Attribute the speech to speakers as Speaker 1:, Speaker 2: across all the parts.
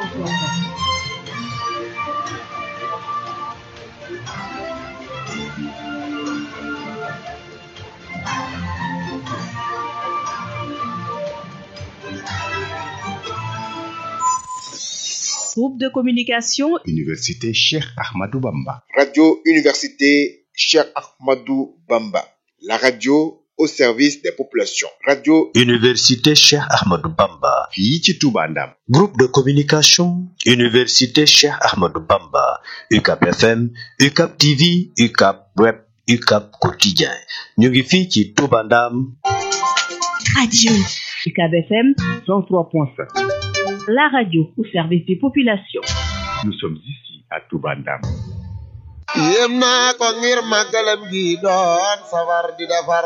Speaker 1: Groupe de communication
Speaker 2: Université Cheikh Ahmadou Bamba.
Speaker 3: Radio Université Cheikh Ahmadou Bamba. La radio au service des populations. Radio
Speaker 4: Université Cheikh Ahmadou Bamba.
Speaker 2: fii ci Touba Ndam.
Speaker 4: Groupe de communication Université Cheikh Ahmadou Bamba. UCAP FM, UCAP TV, UCAP Web, UCAP Quotidien. ñu ngi fii ci Touba Ndam.
Speaker 1: Radio UCAB FM 103.5. La radio au service des populations.
Speaker 2: Nous sommes ici à Touba Ndam.
Speaker 5: yéem naa ko ngir màggalam gi doon safar di defar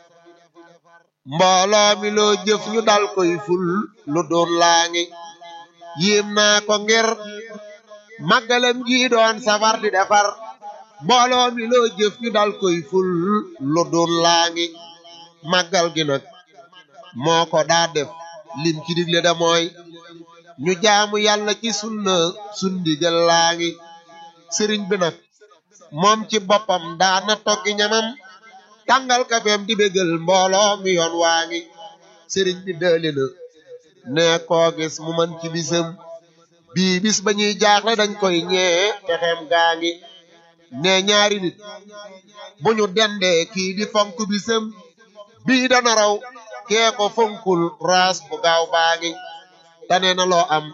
Speaker 5: mbooloo mi loo jëf ñu dal koy ful lu doon laa ngi yéem naa ko ngir màggalam gi doon safar di defar mbooloo mi loo jëf ñu dal koy ful lu doon laa ngi màggal gi nag moo ko daa def lim ci digle da mooy ñu jaamu yàlla ci sunna sundigal laa ngi sëriñ bi nag moom ci boppam daana toggi ñamam tàngal kafeem di bégal mbooloo mi yoon waa ngi sëriñ bi dëli na ne koo gis mu man ci bisam bii bis ba ñuy jaaxle dañ koy ñee texeem gaa ngi ne ñaari nit bu ñu dendee kii di fonk bisam bii dana raw kee ko fonkul raas bu gaaw baa ngi tane na loo am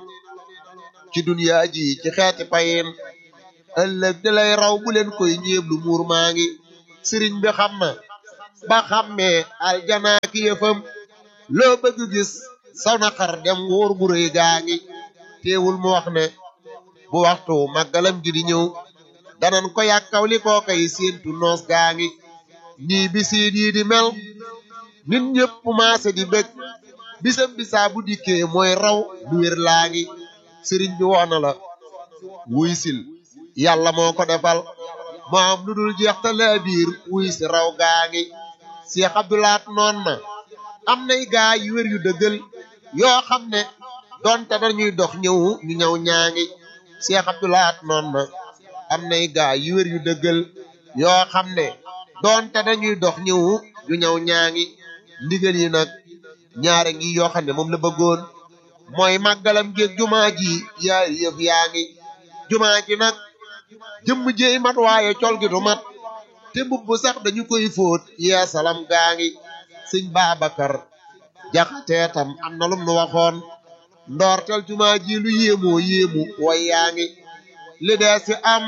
Speaker 5: ci duniyaa ji ci xeeti payin ëllëg di lay raw bu leen koy ñeeblu muur maa ngi sëriñ bi xam na ba xammee aljanaa ki yëfam loo bëgg gis saw na xar dem wóor gu rëy gaa ngi teewul mu wax ne bu waxtu màggalam gi di ñëw danan ko yàkkaw li koo koy séentu noos gaa ngi nii bisiin yi di mel nit ñëpp maase di bëgg bisam bisaa bu dikkee mooy raw lu wér laa ngi sëriñ bi woona la wuy sil yàlla moo ko defal moo am lu dul jeex te laa biir wuy si raw gaa ngi Cheikh Abdoulaat noon na am nay gaa yu wér yu dëggal yoo xam ne donte dañuy dox ñëw ñu ñëw ñaa ngi Cheikh Abdoulaat noon na am nay gaa yu wér yu dëggal yoo xam ne donte dañuy dox ñëw ñu ñëw ñaa ngi ndigal yi nag ñaare ngi yoo xam ne moom la bëggoon mooy màggalam géeg jumaa ji yaari yëf yaa ngi jumaa ji nag jëmm jéey mat waaye col gi du mat te mbubb sax dañu koy fóot yee salam gaa ngi sëñ Babacar jaxatee tam am na lum nu waxoon ndoortel jumaa ji lu yéemoo yéemu way yaa ngi li dee si am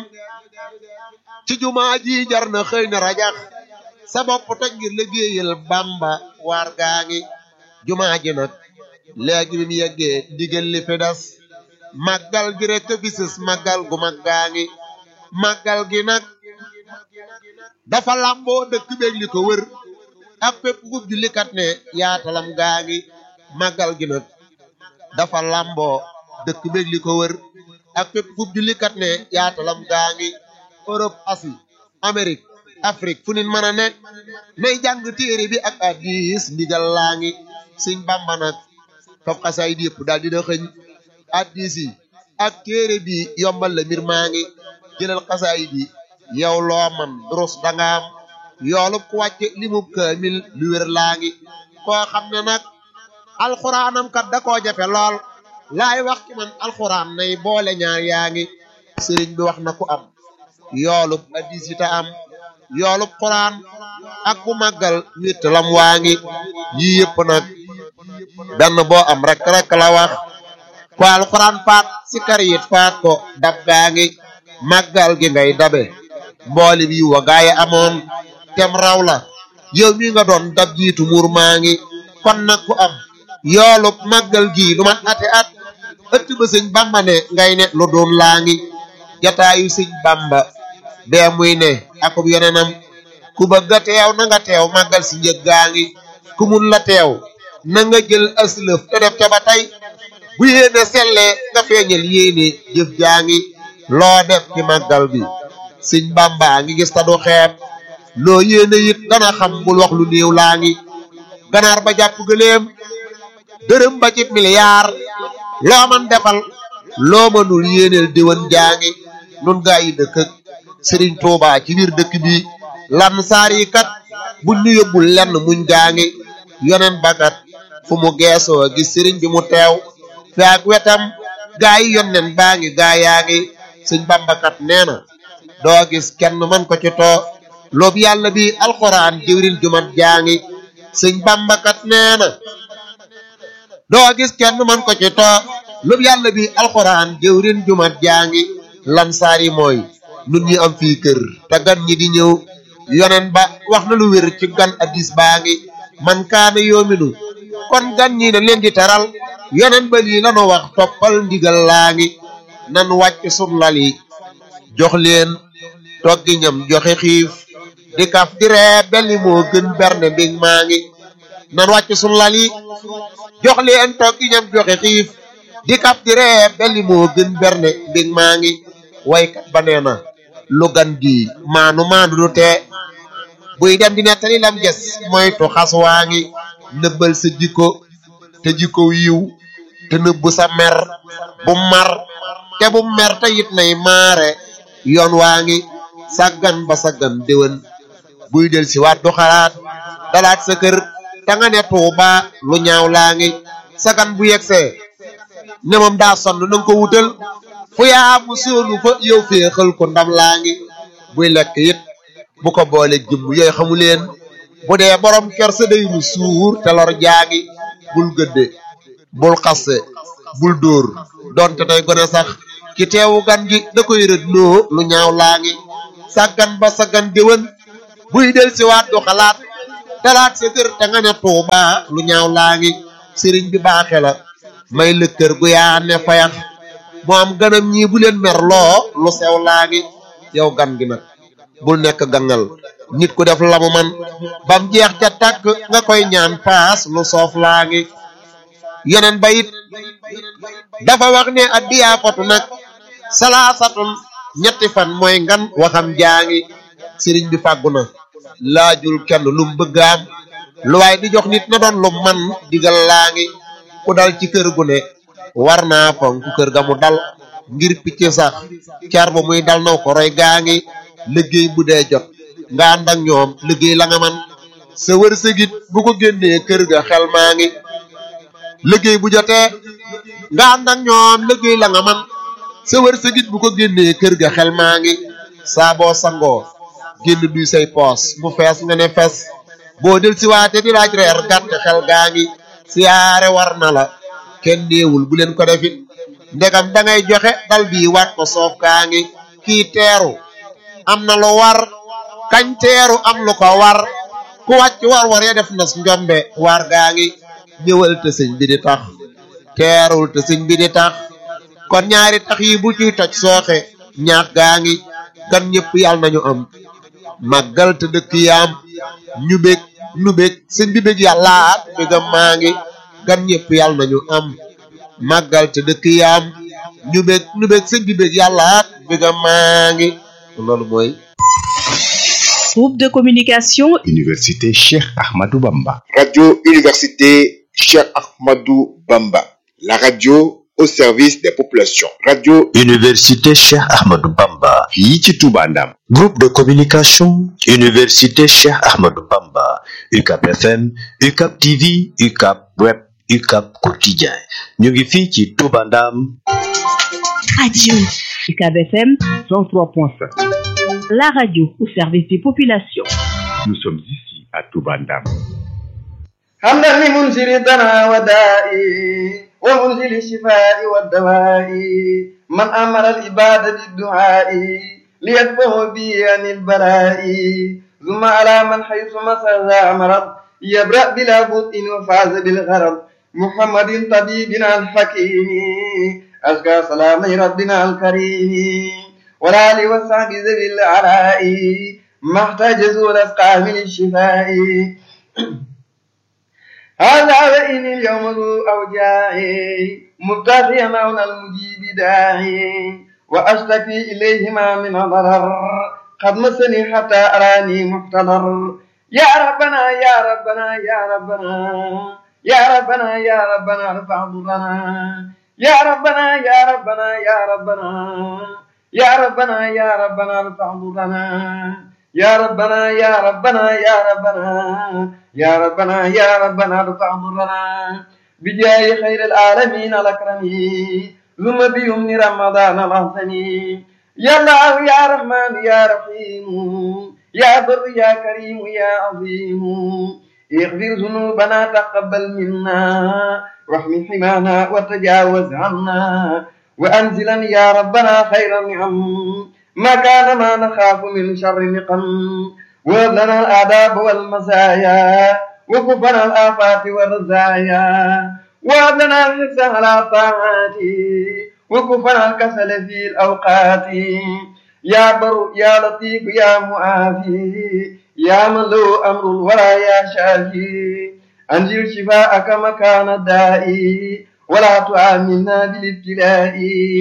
Speaker 5: ci jumaa ji jar na xëy na rajax sa bopp toj ngir liggéeyal Bamba waar gaa ngi jumaa ji nag léegi bi mu yeggee ndigal li fi des màggal gi rek a bisis màggal gu mag gaa ngi màggal gi nag dafa làmboo dëkk beeg li ko wër ak fépp gub jullikat ne yaatalam gaa ngi màggal gi nag dafa làmboo dëkk beeg li ko wër ak fépp gub jullikat ne yaatalam gaa ngi Europe Asie Amérique Afrique fu nit mën a ne nay jàng téere bi ak hadiis ndigal laa ngi Sëñ Bàmba nag fab xasaay di yëpp daal dina xëñ hadiis yi ak téere bi yombal la mbir maa ngi jëlal xasaay bi yow loo man durus danga am yoolub ku wàcce limub kaamil lu wér laa ngi koo xam ne nag alxuraanam kat da koo jafe lool laay wax ci man alxuraan nay boole ñaar yaa ngi sëriñ bi wax na ku am yoolub hadiis yi ta am yoolub xuraan ak ku màggal wétt lam waa ngi yii yëpp nag benn boo am rek rek la wax ko alxuraan faat si kar yit faat ko dab gaa ngi màggal gi ngay dabe mbooli bi wa gaay amoon tem raw la yow mi nga doon dab jiitu muur maa ngi kon nag ku am yoolub màggal gi lu man ate at ëtt ba sëñ bamba ne ngay ne lu doon laa ngi jataayu sëñ bamba bee muy ne akub yeneenam ku bëgg a teew na nga teew màggal si njëg gaa ngi ku mun la teew na nga jël aslëf te def ca ba tey bu yéene sellee nga feeñal yéene jëf jaa ngi loo def ci màggal bi sëñ bamba ngi gis ta du xeeb loo yéene it dana xam bul wax lu néew laa ngi ganaar ba jàpp gëléem dërëm ba ci miliyaar loo man defal loo mënul yéeneel déwén jaangi nun gaa yi dëkk ak sëriñ Tuubaa ci biir dëkk bi lan saar yi kat buñ ñu yóbbul lenn muñ gaangi yonen bakat fu mu geesoo gis sëriñ bi mu teew fi ak wetam gaa yi yonnen baa ngi gaa yaa ngi sëñ bambakat nee na doo gis kenn man ko ci too loobu yàlla bi alxuraan jëwrin jumat jaa ngi sëñ bambakat nee na doo gis kenn man ko ci too loobu yàlla bi alxuraan jëwrin jumat jaa ngi lan saar yi mooy nun ñi am fii kër te gan ñi di ñëw yonen ba wax na lu wér ci gan addis baa ngi man kaana yoominu kon gan ñi na leen di teral yonen ba lii lanu wax toppal ndigal laa ngi nan wàcc sun lal yi jox leen toggi ñam joxe xiif di kaf di ree belli moo gën berne mbig maa ngi nan wàcc sun lal yi jox leen toggi ñam joxe xiif di kaf di ree belli moo gën berne mbig maa ngi waykat ba nee na lu gan gi maanu maanu du tee buy dem di nettali lam ges moytu xas waa ngi nëbbal sa jikko te jikko yiw te nëbbu sa mer bu mar te bu mer te it nay maare yoon waa ngi sàggan ba sàggan déwén buy del si waat du xalaat dalaat sa kër te nga ne tuuba lu ñaaw laa ngi sagan bu yegsee ne moom daa sonn na nga ko wutal fu yaa mu soonu fa yow féexal ko ndam laa ngi buy lekk it bu ko boole jëmm yooyu xamu leen bu dee borom kersa day mu suur te lor jaagi bul gëdde bul xasse bul dóor donte tey gone sax ki teewu gan gi da koy rëdd loo lu ñaaw laa ngi sàggan ba sàggan déwén buy del si waat du xalaat talaat sa kër te nga ne tuuba lu ñaaw laa ngi sëriñ bi baaxe la may lëkkër gu yaa ne fayax mu am ganam ñii bu leen mer loo lu sew laa ngi yow gan gi nag bul nekk gangal nit ku def lamu man bam jeex ca tàkk nga koy ñaan paas lu soof laa ngi yeneen ba it dafa wax ne addiyaa fatu nag salaasatun ñetti fan mooy ngan waxam jaangi sëriñ bi fàggu na laajul kenn lum bëgg am lu waay di jox nit na doon lu man digal laa ngi ku dal ci kër gu ne war naa fonk kër ga mu dal ngir picc sax car ba muy dal naw ko roy gaa ngi liggéey bu dee jot nga ànd ak ñoom liggéey la nga man sa wërsëgit bu ko génnee kër ga xel maa ngi liggéey bu jotee nga ànd ak ñoom liggéey la nga man sa wërsëgit bu ko génnee kër ga xel maa ngi saa boo sangoo génn duy say poos mu fees nga ne fes boo del si waate di laaj reer gàtt xel gaa ngi siyaare war na la kenn néewul bu leen ko defit ndegam da ngay joxe dal bii waat ko soof kaa ngi kii teeru am na lu war kañ teeru am lu ko war ku wàcc war war ya def nas njombe war gaa ngi ñëwal te sëñ bi di tax teerul te sëñ bi di tax kon ñaari tax yi bu ciy toj sooxe ñaax gaa ngi gan ñëpp yàlla nañu am màggal te dëkk yaam ñu bég nu bég sëñ bi bég yàllaat bégam maa ngi gan ñëpp yàlla nañu am màggal te dëkk yaam ñu bég nu bég sëñ bi bég yàllaat bégam maa ngi loolu mooy
Speaker 1: Groupe de communication
Speaker 2: Université Cheikh Ahmadou Bamba.
Speaker 3: Radio Université Cheikh Ahmadou Bamba. La radio au service des populations. Radio
Speaker 4: Université Cheikh Ahmadou Bamba.
Speaker 2: fii ci Touba Ndam.
Speaker 4: Groupe de communication Université Cheikh Ahmadou Bamba. UCAP FM, UCAP TV, UCAP Web, UCAP Quotidien. ñu ngi fii ci Touba Ndam.
Speaker 1: Radio UCAB FM 103.5. La radio au service des populations.
Speaker 2: Nous sommes ici à Touba Ndam.
Speaker 6: حمدا لمنزل الدنا ودائي ومنزل الشفاء والدواء من أمر العباد بالدعاء ليكفه به عن البلاء ثم على من حيث مسر مرض يبرأ بلا بطء وفاز بالغرض محمد طبيبنا الحكيم أزكى سلام ربنا الكريم والآل والصحب ذوي العلاء ما احتاج ذو الأسقام للشفاء هذا وإن اليوم ذو أوجاعي مبتغيا مولى المجيب داعي وأشتكي إليهما من ضرر قد مسني حتى أراني محتضر يا ربنا يا ربنا يا ربنا يا ربنا يا ربنا ارفع ضرنا يا ربنا يا ربنا يا ربنا يا ربنا يا ربنا فاعبدنا يا ربنا يا ربنا يا ربنا يا ربنا يا ربنا فاعبدنا بجاه خير العالمين الأكرمين ثم بيمن رمضان الأحسن يا الله يا رحمن يا رحيم يا بر يا كريم يا عظيم اغفر ذنوبنا تقبل منا واحمي حمانا وتجاوز عنا وأنزلا يا ربنا خير النعم ما كان ما نخاف من شر نقم وهب لنا الآداب والمزايا وكفنا الآفات والرزايا وهب لنا الحرص على طاعات وكفنا الكسل في الأوقات يا بر يا لطيف يا معافي يا من له أمر الورى يا شافي أنزل شفاءك مكان الداء ولا تعاملنا بالابتلاء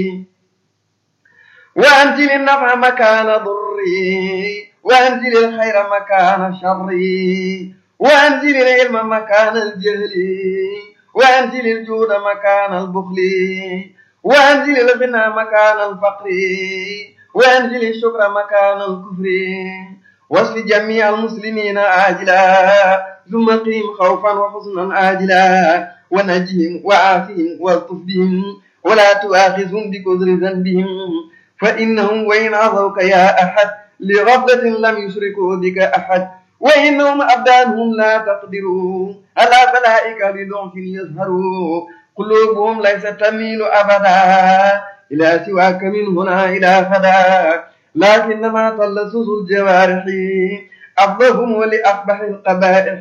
Speaker 6: وأنزل النفع مكان ضري وأنزل الخير مكان شري وأنزل العلم مكان الجهل وأنزل الجود مكان البخل وأنزل الغنى مكان الفقر وأنزل الشكر مكان الكفر واشف جميع المسلمين عاجلا ثم قهم خوفا وحزنا آجلا ونجهم وعافهم والطف بهم ولا تؤاخذهم بكثر ذنبهم فإنهم وإن عصوك يا أحد لغفلة لم يشركوا بك أحد وإنهم أبدانهم لا تقدروا على بلائك لضعف يظهروا قلوبهم ليست تميل أبدا إلى سواك من هنا إلى خدا لكنما تلصص الجوارح أفضهم لأقبح القبائح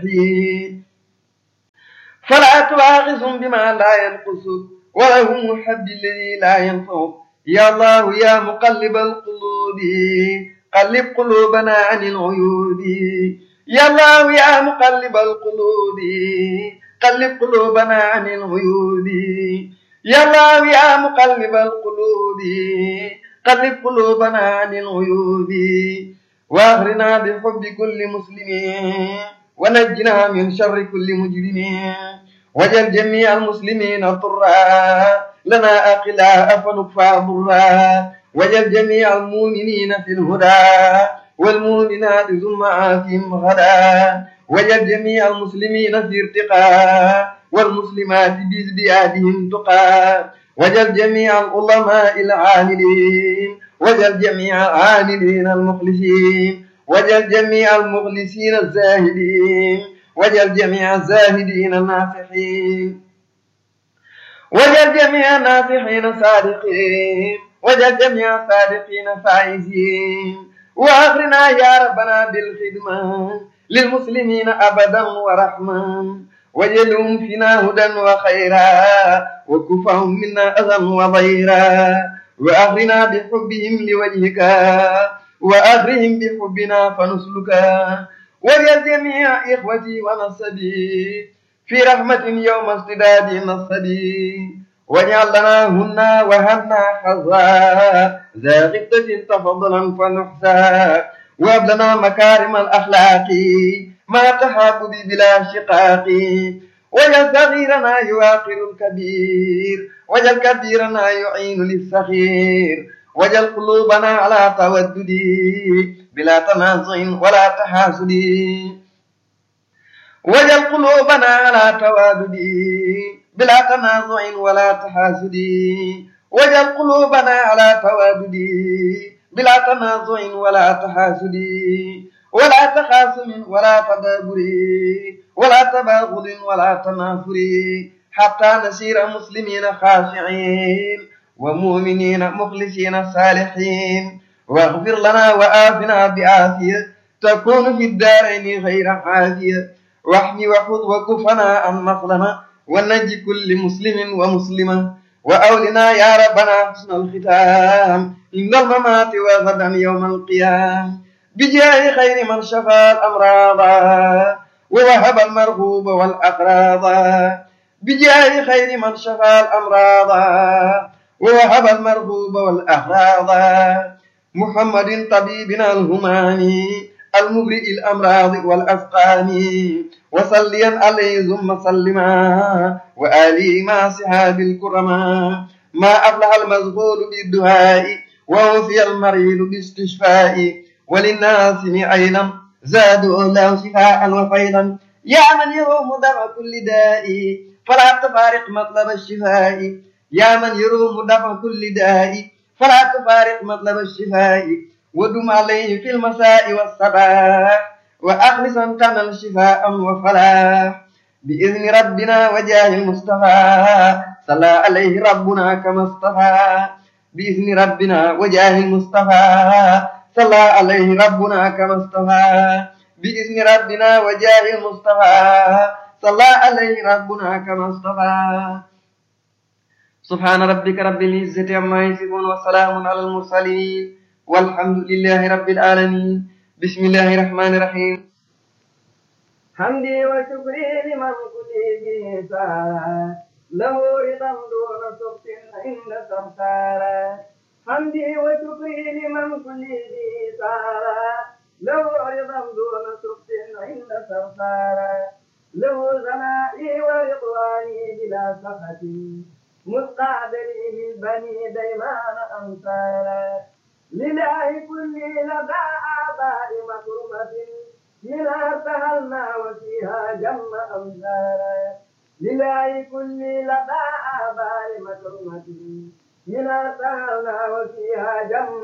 Speaker 6: فلا تؤاخذهم بما لا ينقصك ولهم محب الذي لا ينفعك يا الله يا مقلب القلوب قلب قلوبنا عن العيوب يا الله يا مقلب القلوب قلب قلوبنا عن العيوب يا الله يا مقلب القلوب قلب قلوبنا عن العيوب واغرنا بحب كل مسلم ونجنا من شر كل مجرم وجل جميع المسلمين طرا لنا أقلاء فنكفى ضرا وجل جميع المؤمنين في الهدى والمؤمنات ثم عافهم غدا وجل جميع المسلمين في ارتقاء والمسلمات بازديادهم تقى وجل جميع العلماء العاملين وجل جميع العاملين المخلصين وجل جميع المخلصين الزاهدين وجل جميع الزاهدين الناصحين وجل جميع الناصحين صادقين وجل جميع الصادقين فائزين واغرنا يا ربنا بالخدمة للمسلمين أبدا ورحمة وجلهم فينا هدى وخيرا وكفهم منا أذى وضيرا وأغرنا بحبهم لوجهك وأغرهم بحبنا فنسلكا وجل جميع إخوتي ونصبي في رحمة يوم ازدداد نصبي واجعل لنا هنا وهنا حظا ذا غبة تفضلا فنحسا وهب لنا مكارم الأخلاق ما تحاب بلا شقاق وجل صغيرنا يواقر الكبير وجل كبيرنا يعين للصغير وجل قلوبنا على تودد بلا تنازع ولا تحاسد وجل قلوبنا على توادد بلا تنازع ولا تحاسد وجل قلوبنا على توادد بلا تنازع ولا تحاسد ولا تخاصم ولا تدابر ولا تباغض ولا تنافر حتى نسير مسلمين خاشعين ومؤمنين مخلصين صالحين واغفر لنا وآفنا بعافية تكون في الدارين غير عافية واحمي وحفظ وكفنا عن مظلمة ونجي كل مسلم ومسلمة وأولنا يا ربنا حسن الختام إن الممات وغدا يوم القيام بجاه خير من شفى الأمراض ووهب المرغوب والأقراض بجاه خير من شفى الأمراض ووهب المرغوب والأقراض محمد طبيبنا الهماني المبرئ الأمراض والأسقام وصليا عليه ثم سلما وآله مع صحاب الكرماء ما أفلح المزغول بالدعاء ووفي المريض باستشفاء وللناس عينا زادوا له شفاء وفيضا يا من يروم دفع كل داء فلا تفارق مطلب الشفاء يا من يروم دفع كل داء فلا تفارق مطلب الشفاء ودم عليه في المساء والصباح وأخلصا تنل شفاء وفلاح بإذن ربنا وجاه المصطفى صلى عليه ربنا كما اصطفى بإذن ربنا وجاه المصطفى صلى عليه ربنا كما اصطفى بإذن ربنا وجاه المصطفى صلى عليه ربنا كما اصطفى سبحان ربك رب العزة عما يصفون وسلام على المرسلين والحمد لله رب العالمين بسم الله الرحمن الرحيم حمدي وشكري لمن كل سارا له رضا دون سخط عند سمسارا حمدي وشكري لمن كل سارا له رضا دون سخط عند سمسارا له ثنائي ورضواني بلا سخط مستعدلي من بني ديمان أمثالا لله كل لدى آباء مكرمة منها سهلنا وفيها جم أمثالا لله كل لدى آباء مكرمة منها سهلنا وفيها جم